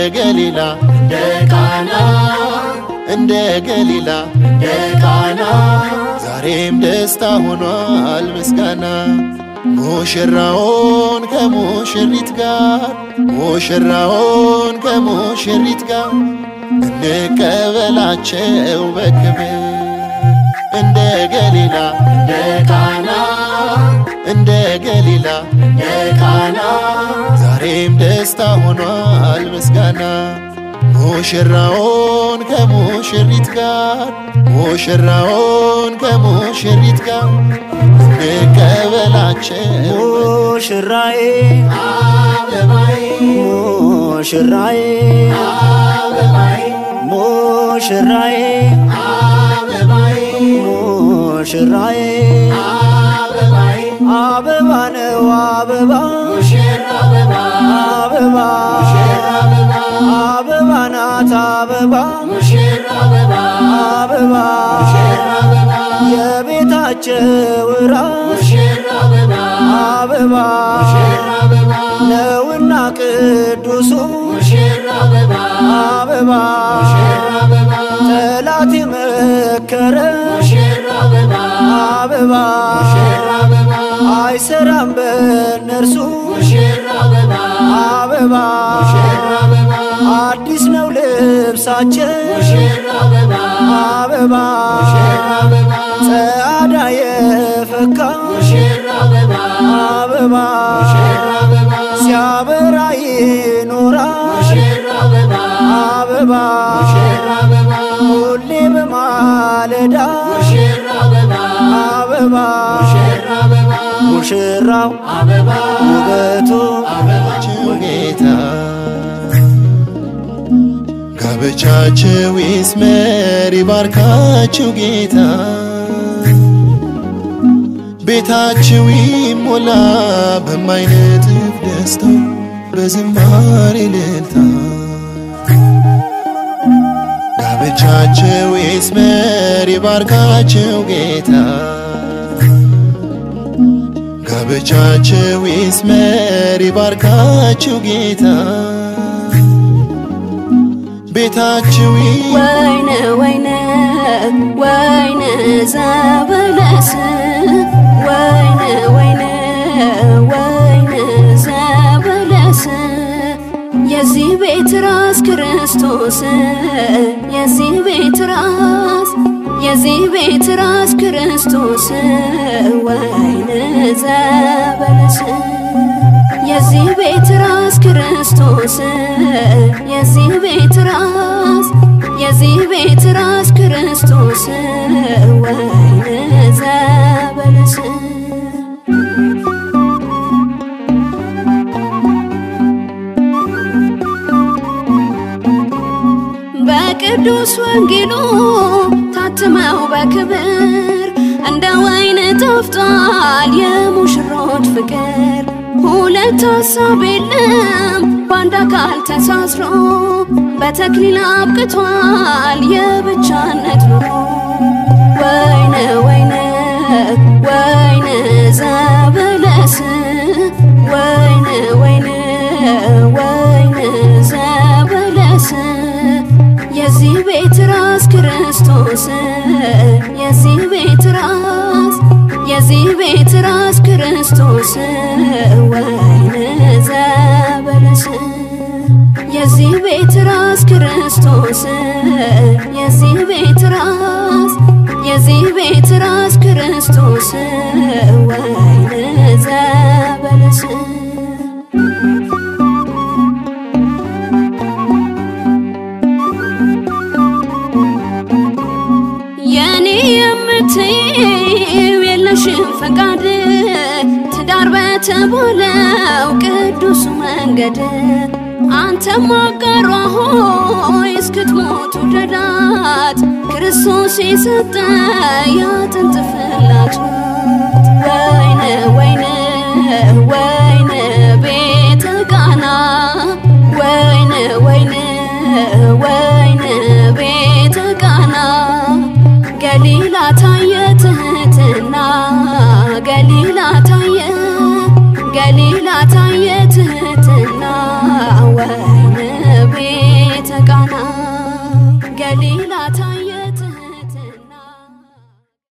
ገሊላ እንደ ቃና እንደ ገሊላ እንደ ቃና ዛሬም ደስታ ሆኗል ምስጋና ሙሽራውን ከሙሽሪት ጋር ሙሽራውን ከሙሽሪት ጋር እንቀበላቸው በክብር እንደ ገሊላ እንደ ቃና እንደ ገሊላ እንደ ቃና ዛሬም ደስታ ሆኗል ምስጋና ሙሽራውን ከሙሽሪት ጋር ሙሽራውን ከሙሽሪት ጋር እንቀበላቸው ሙሽራዬ አበባዬ ሙሽራዬ አበባዬ ሙሽራዬ አበባዬ ሙሽራዬ አበባዬ አበባ ነው አበባ ሙሽራ አበባ አበባ ሙሽራ አበባ አበባ ናት አበባ ሙሽራ አበባ አበባ ሙሽራ አበባ የቤታቸው ራስ ሙሽራ አበባ አበባ ሙሽራ አበባ ነውና ቅዱሱ ሙሽራ አበባ አበባ ሙሽራ አበባ ጠላት የመከረ ሙሽራ አበባ አበባ ሙሽራ አበባ አይሰራም በእነርሱ ሙሽራ አበባ አበባ ሙሽራ አበባ አዲስ ነው ልብሳቸው ሙሽራ አበባ አበባ ሙሽራ አበባ ጸአዳ የፈካ ሙሽራ አበባ አበባ ሙሽራ አበባ ሲያበራ ይኖራል ሙሽራ አበባ አበባ ሙሽራ አበባ ሁሌ በማለዳ ሙሽራ አበባ አበባ ሙሽራ አበባ ሙሽራው አበባ ውበቱ ጋብቻቸው ጌታ ጋብቻቸው ይስመር ይባርካቸው ጌታ ቤታቸው ይሞላ በማይነጥፍ ደስታ በዝማሬ እልልታ ጋብቻቸው ይስመር ይባርካቸው ጌታ ጋብቻቸው ይስመር ይባርካቸው ጌታ ቤታቸው ይ- ወይነ ወይነ ወይነ ዘበለስ ወይነ ወይነ ወይነ ዘበለስ የዚህ ቤት ራስ ክርስቶስ የዚህ ቤት ራስ የዚህ ቤት ራስ ክርስቶስ ወይነ ዘበለስ የዚህ ቤት ራስ ክርስቶስ የዚህ ቤት ራስ የዚህ ቤት ራስ ክርስቶስ ወይነ ዘበለስ በቅዱስ ወንጌሉ ታትመው በክብር እንደ ወይን ጣፍጧል የሙሽሮች ፍቅር። ሁለት ሀሳብ የለም በአንድ አካል ተሳስሮ በተክሊል አብቅቷል የብቻነት ኑሮ። ወይነ ወይነ ወይነ ዘበለስ ወይነ ወይነ ወይነ ዘበለስ የዚህ ቤት ራስ ክርስቶስ የዚህ ቤት ራስ የዚህ ቤት ራስ ክርስቶስ ወይነ ዘበለስ የዚህ ቤት ራስ ክርስቶስ የዚህ ቤት ራስ የዚህ ቤት ራስ ክርስቶስ ወይነ ዘበለስ የኔ የምትይው የለሽም ፈቃድ ትዳር በተባለው ቅዱስ መንገድ አንተም አጋሯ ሆይ እስክትሞቱ ደዳት ክርስቶስ የሰጠ ያጥንት ፍላቱ